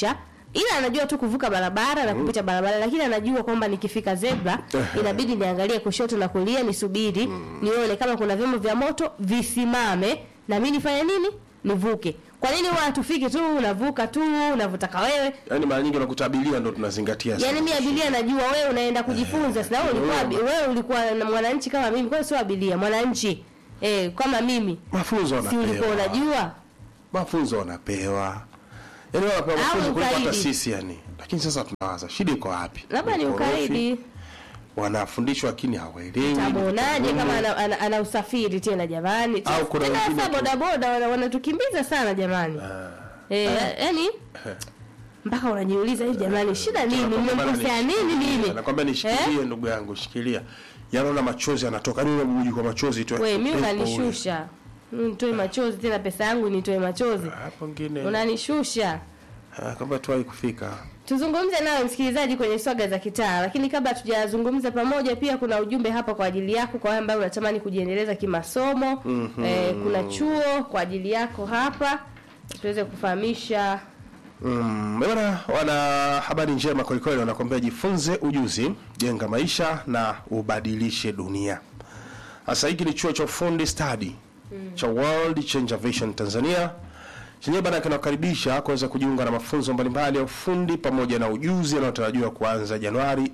ila anajua tu kuvuka barabara na kupita barabara lakini anajua kwamba nikifika zebra inabidi niangalie kushoto na kulia nisubiri nione kama kuna vyombo vya moto visimame na mimi nifanye nini nivuke kwa nini huwa hatufiki tu unavuka tu unavyotaka wewe yaani mara nyingi unakuta abiria ndo tunazingatia sana. Yaani mimi abiria najua wewe unaenda kujifunza. Sasa wewe ulikuwa abi- wewe ulikuwa na mwananchi kama mimi, kwa hiyo sio abiria, mwananchi. Eh, kama mimi. mafunzo Si ulikuwa wanapewa unajua? mafunzo wanapewa yaani wanapewa Au mafunzo kuliko hata ukaidi. sisi yani lakini sasa tunawaza shida iko wapi Labda ni Ukorofi, ukaidi. wanafundishwa lakini hawaelewi Tamuonaje kama ana, ana, ana usafiri tena jamani? Au kuna tena wengine sasa tu- bodaboda wana- wanatukimbiza sana jamani. Eh, yani mpaka unajiuliza hivi jamani, shida nini? Nakwambia bana, Mmemkosea nini nishikilie. nini? nakwambia nishikilie ndugu yangu shikilia yanaona machozi yanatoka yani unabuji kwa machozi tu We, mimi Pepo ule. unanishusha. Nitoe machozi tena pesa yangu nitoe machozi. hapo ngine Unanishusha. Ah, kwamba tuwahi kufika Tuzungumze nawe msikilizaji kwenye swaga za kitaa, lakini kabla tujazungumza pamoja, pia kuna ujumbe hapa kwa ajili yako, kwa wale ambao unatamani kujiendeleza kimasomo. Eh, kuna chuo kwa ajili yako hapa, tuweze kufahamisha Mm, bwana wana habari njema kwelikweli, wanakwambia jifunze ujuzi, jenga maisha na ubadilishe dunia. Sasa hiki ni chuo cha ufundi stadi cha World Changer Vision Tanzania chenyewe bana kinakaribisha kuweza kujiunga na mafunzo mbalimbali ya ufundi pamoja na ujuzi yanayotarajiwa kuanza Januari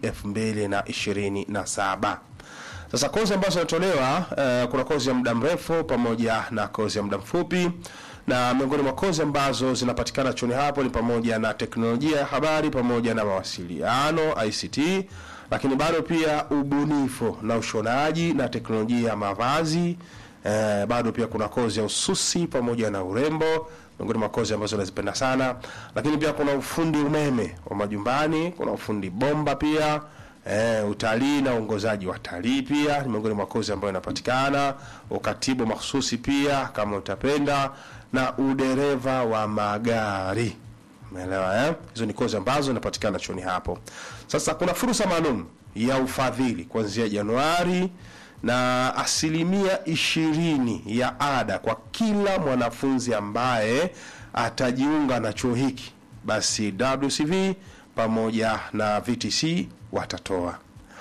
2027. Sasa kozi ambazo zinatolewa uh, kuna kozi ya muda mrefu pamoja na kozi ya muda mfupi, na miongoni mwa kozi ambazo zinapatikana chuoni hapo ni pamoja na teknolojia ya habari pamoja na mawasiliano ICT, lakini bado pia ubunifu na ushonaji na teknolojia ya mavazi. Eh, bado pia kuna kozi ya ususi pamoja na urembo miongoni mwa kozi ambazo nazipenda sana, lakini pia kuna ufundi umeme wa majumbani, kuna ufundi bomba pia Eh, utalii na uongozaji wa talii pia ni miongoni mwa kozi ambayo inapatikana. Ukatibu mahsusi pia kama utapenda, na udereva wa magari. Umeelewa eh? Hizo ni kozi ambazo zinapatikana chuoni hapo. Sasa kuna fursa maalum ya ufadhili kuanzia Januari na asilimia ishirini ya ada kwa kila mwanafunzi ambaye atajiunga na chuo hiki, basi WCV pamoja na VTC watatoa.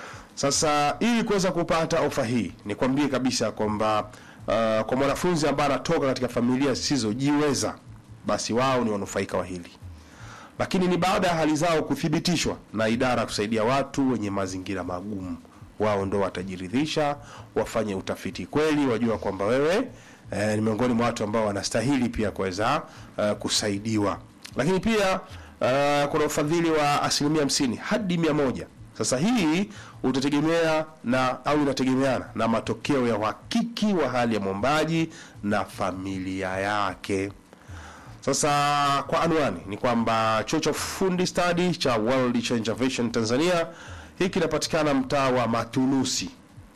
Sasa ili kuweza kupata ofa hii, nikwambie kabisa kwamba uh, kwa mwanafunzi ambaye anatoka katika familia zisizojiweza, basi wao ni wanufaika wa hili, lakini ni baada ya hali zao kuthibitishwa na idara ya kusaidia watu wenye mazingira magumu. Wao ndo watajiridhisha, wafanye utafiti kweli, wajua kwamba wewe eh, ni miongoni mwa watu ambao wanastahili pia kuweza uh, kusaidiwa, lakini pia uh, kuna ufadhili wa asilimia hamsini hadi mia moja. Sasa hii utategemea na au inategemeana na matokeo ya uhakiki wa hali ya mwombaji na familia yake. Sasa kwa anwani ni kwamba chuo cha ufundi stadi cha World Changer Vision Tanzania hii kinapatikana mtaa wa Matunusi,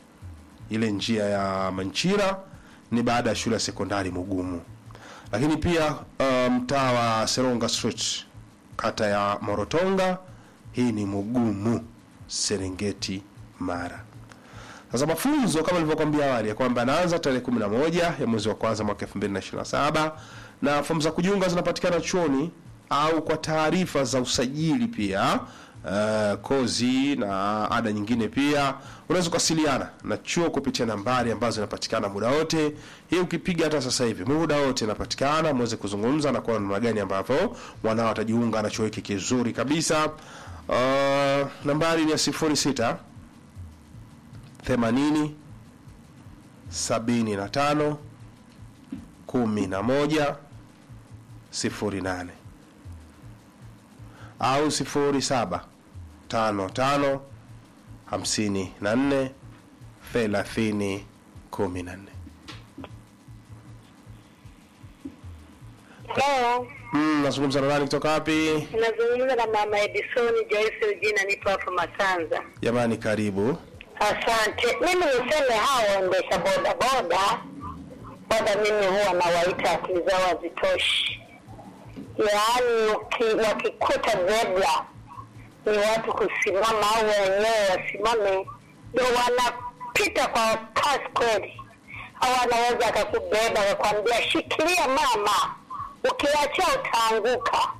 ile njia ya Manchira ni baada ya shule ya sekondari Mugumu, lakini pia uh, mtaa wa Seronga Street kata ya Morotonga, hii ni Mugumu, Serengeti, Mara. Sasa mafunzo kama nilivyokuambia awali ya kwamba anaanza tarehe 11 ya mwezi wa kwanza mwaka 2027 na fomu za kujiunga zinapatikana chuoni au kwa taarifa za usajili pia uh, kozi na ada nyingine pia unaweza kuwasiliana na chuo kupitia nambari ambazo zinapatikana muda wote. Hii ukipiga hata sasa hivi muda wote inapatikana, muweze kuzungumza na kuona namna gani ambavyo wanao watajiunga na chuo hiki kizuri kabisa. Uh, nambari ni ya 06 80 75 11 08 au 07 55 54 30 14. Hello, Mm, nazungumza na nani kutoka wapi? nazungumza na mama Edison Joyce Ujina, nipo hapa Masanza. Jamani, karibu. Asante. Mimi niseme hao waendesha boda boda boda, mimi huwa nawaita akili zao hazitoshi, yaani uki- wakikuta zebra ni watu kusimama au wenyewe wasimame, ndio wanapita kwa kasi kweli. Au anaweza akakubeba akakwambia shikilia mama, ukiachia utaanguka.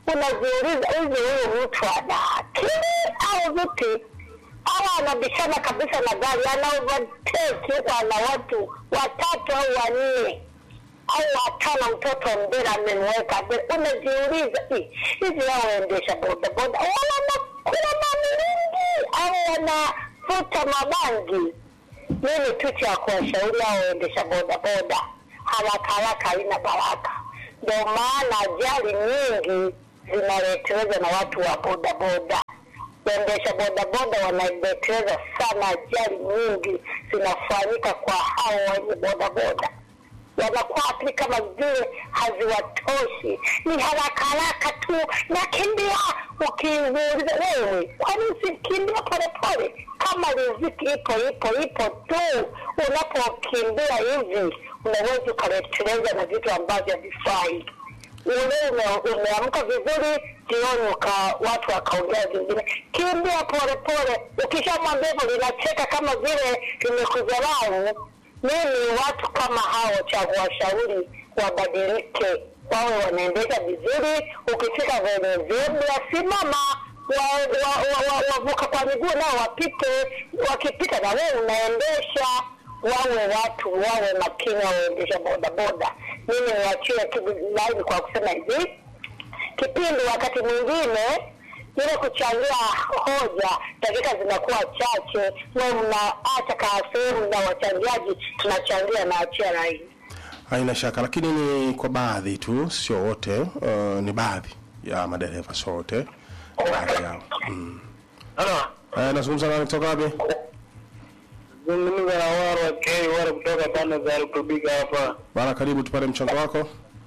unajiuliza hivi huyu mtu ana akili au vipi au anabishana kabisa na gari ana overtake huko ana watu watatu au wanne au watano mtoto mbele amemweka mbele unajiuliza "Ih, hivi hao waendesha bodaboda wanakula mamilingi au wanavuta mabangi mimi tu cha kuwashauri hao waendesha bodaboda haraka haraka haina baraka ndio maana ajali nyingi zinaletelezwa na watu wa bodaboda waendesha bodaboda wanaleteleza sana ajali nyingi zinafanyika kwa hao wenye bodaboda wanakuwa akili kama vile haziwatoshi, ni haraka haraka tu, nakimbia. Ukiuliza wewe, kwani usikimbia polepole? Kama riziki ipo ipo ipo tu, unapokimbia hivi unaweza ukaleteleza na vitu ambavyo havifai. Ule ume- umeamka vizuri, jioni uka watu wakaongea vingine, kimbia polepole. Ukishamwambia hivyo linacheka kama vile limekudharau mimi watu kama hao cha kuwashauri wabadilike, wawe wanaendesha vizuri. Ukifika kwenye zebra, simama, wavuka wa, wa, wa, wavuka kwa miguu nao wapite, wakipita na wewe unaendesha. Wawe watu wawe makini, waendesha bodaboda. Mimi niachie tu laini kwa kusema hivi kipindi wakati mwingine ile kuchangia hoja dakika zinakuwa chache, mwe mnaacha kaa sehemu na wachangiaji tunachangia na achia laini. haina shaka lakini ni kwa baadhi tu sio wote uh, ni baadhi ya madereva sio wote baadhi yao mm. Halo, Eh, nazungumza nani kutoka wapi zungumza na Waro K Waro kutoka pande za Rutubika hapa. bana karibu tupate mchango wako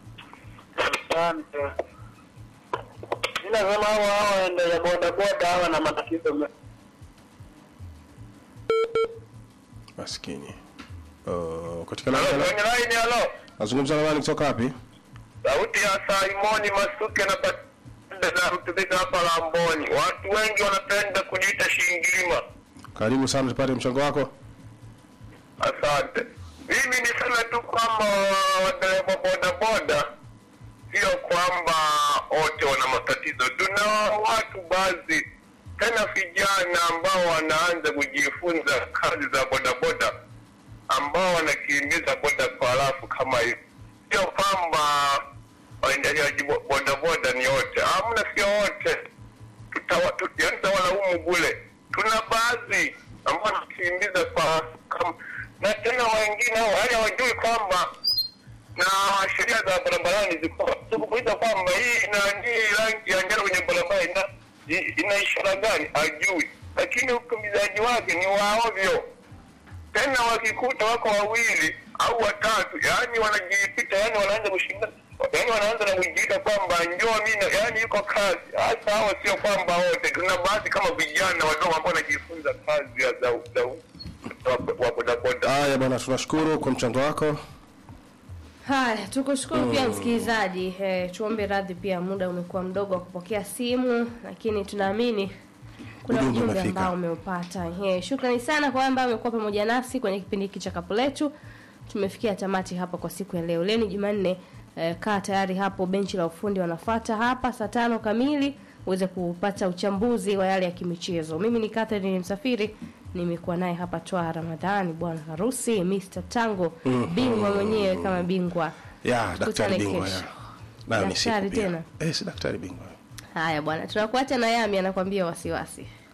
Asante. Mimi nasema hao hao waendesha bodaboda hawa na matatizo me- maskini uh, katika Halo, nani kwenye line halo. nazungumza na nani kutoka wapi Sauti ya Simoni Masuke na pande za Rutubika hapa Lamboni. Watu wengi wanapenda kujiita shingilima. karibu sana tupate mchango wako Asante. Mimi niseme tu kwamba wadereva bodaboda sio kwamba wote wana matatizo. Tuna watu baadhi tena vijana ambao wanaanza kujifunza kazi za bodaboda ambao wanakimbiza boda kwa halafu kama hivi. Sio kwamba waendeshaji bo- bodaboda ni wote, hamna, sio wote tutawa- tu- yaani tawalaumu bule. Tuna baadhi ambao wanakimbiza kwa kam, na tena wengine hao hali hawajui kwamba na sheria za barabarani ziko tukuuliza kwamba hii nani rangi ya njano kwenye barabara ina i- ina ishara gani, ajui, lakini ukimbizaji wake ni waovyo. Tena wakikuta wako wawili au watatu, yani wanajipita, yani wanaanza kushindana, yani wanaanza na kujiita kwamba njoo mimi, na- yani yuko kazi. Hasa hao sio kwamba wote, tuna baadhi kama vijana wadogo ambao wanajifunza kazi ya za za wa- wa bodaboda. haya bwana tunashukuru kwa mchango wako Haya, tukushukuru pia msikilizaji. Eh, tuombe radhi pia, muda umekuwa mdogo wa kupokea simu, lakini tunaamini kuna Ujumbe ujumbe umefika. ambao umeupata. Eh, shukrani sana kwa ambao amekuwa pamoja nasi kwenye kipindi hiki cha kapu letu. Tumefikia tamati hapa kwa siku ya leo. Leo ni Jumanne. Eh, kaa tayari hapo, benchi la ufundi wanafuata hapa saa tano kamili uweze kupata uchambuzi wa yale ya kimichezo. Mimi ni Catherine Msafiri, nimekuwa naye hapa Twa Ramadhani, bwana harusi Mr. Tango, bingwa mwenyewe kama bingwa. ya daktari Tukutane bingwa kesho. ya nayo ni siku Daktari pia tena? eh si daktari bingwa Haya bwana, tunakuacha na Yami anakuambia wasiwasi.